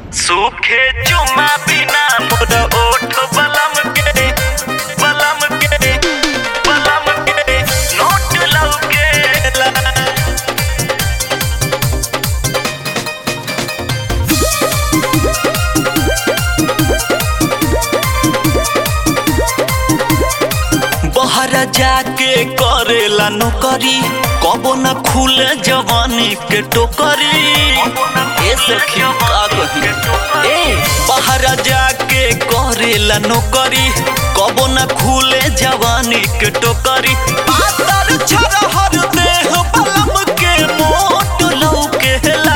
सूखे चुमा बिना मोर ओठ बलम के बलम के बलम के नोट लौकेला बहरा जाके करेला नौकरी कबो न खुले जवानी के टोकरी ए सखी का कही ए बहरा जाके करेला नौकरी कबो न खुले जवानी के टोकरी पातर छरहर देह बलम के मोट लौकेला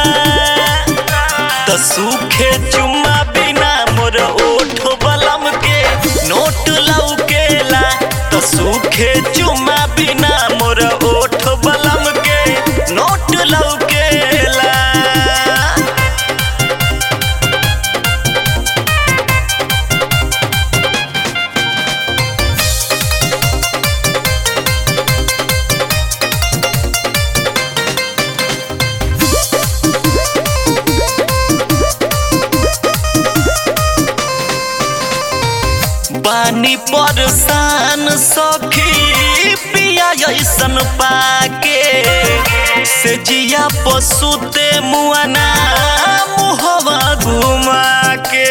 त सूखे चुम्मा बिना मोर ओठ बलम के नोट लौकेला त सूखे चुम्मा बिना मोर ओठ बलम के नोट लौकेला बानी परेशान सखी पिया ऐसन पाके से जिया पशुते मुआना मुहवा घुमा के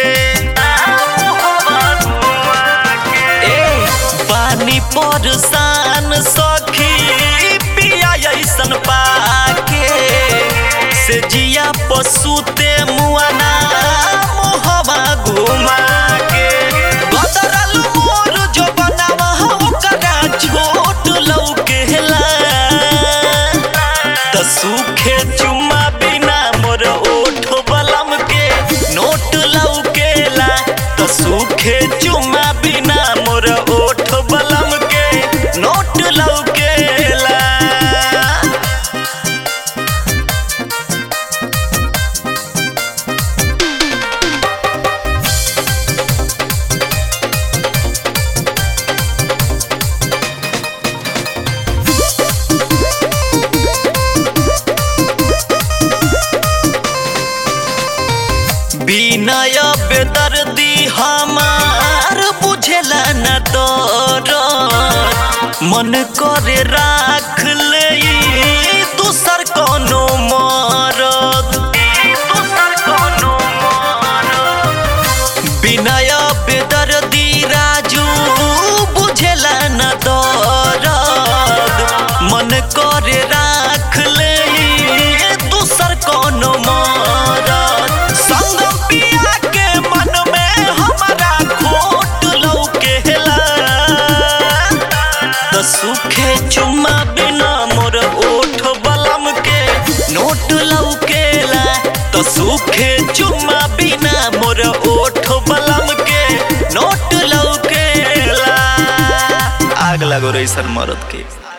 ए बानी परेशान सखी पिया ऐसन पाके से जिया पशुते मुआना मुहवा घुमा के बदरल मोर जो बनावा ओकरा छोट लौकेला त सूखे चुम्मा बिना मोर ओठ बलम के नोट लौकेला त सूखे चुम्मा बिना मोर ओठ बलम के नोट लौकेला बिनय बेदर्दी हमार बुझेला न तोर मन करे राख ले दूसर कोनो मरद दूसर कोनो मरद बिनय बेदर्दी राजू बुझेला न दरद मन करे राख ले दूसर कोनो मरद संगम पिया के मन में हमारा खोट लौकेला त सूखे चुम्मा बिना मोर ओठ बलम के नोट लौकेला त सूखे चुम्मा बिना मोर ओठ बलम के नोट लौकेला आग लगो रे सर मरद के